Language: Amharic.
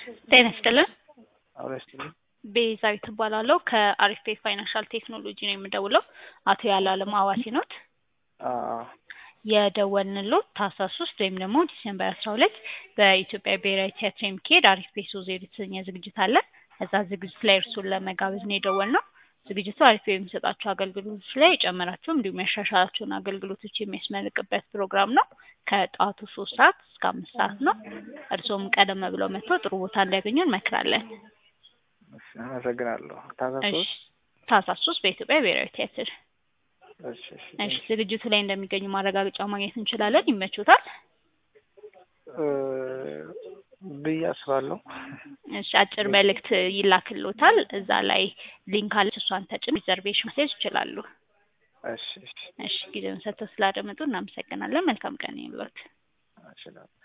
ጤና ይስጥልን። አብሮ ይስጥልኝ። ቤዛዊት እባላለሁ ከአሪፍ ፋይናንሻል ቴክኖሎጂ ነው የምደውለው። አቶ ያለአለም አዋሲ ኖት? አዎ የደወልንሎት ታህሳስ ሶስት ወይም ደግሞ ዲሴምበር አስራ ሁለት በኢትዮጵያ ብሔራዊ ቲያትር የሚካሄድ አሪፍ ቤሶ ዜሮ የተሰኘ ዝግጅት አለ። እዛ ዝግጅት ላይ እርሱን ለመጋበዝ ነው የደወልነው። ዝግጅቱ አሪፍ የሚሰጣቸው አገልግሎቶች ላይ የጨመራቸው እንዲሁም ያሻሻላቸውን አገልግሎቶች የሚያስመርቅበት ፕሮግራም ነው። ከጠዋቱ ሶስት ሰዓት እስከ አምስት ሰዓት ነው። እርስዎም ቀደም ብለው መጥተው ጥሩ ቦታ እንዲያገኙ እንመክራለን። እሺ፣ አመሰግናለሁ። ታህሳስ እሺ፣ ሶስት ታህሳስ ሶስት በኢትዮጵያ ብሔራዊ ቲያትር። እሺ እሺ እሺ፣ ዝግጅቱ ላይ እንደሚገኙ ማረጋገጫ ማግኘት እንችላለን። ይመቾታል? እ ብዬ አስባለሁ። እሺ፣ አጭር መልእክት ይላክሎታል። እዛ ላይ ሊንክ አለች። እሷን ተጭን ሪዘርቬሽን ማስያዝ ይችላሉ። እሺ እሺ እሺ፣ ጊዜውን ሰጥተው ስላደመጡ እናመሰግናለን። መልካም ቀን ይሁንልዎት። እሺ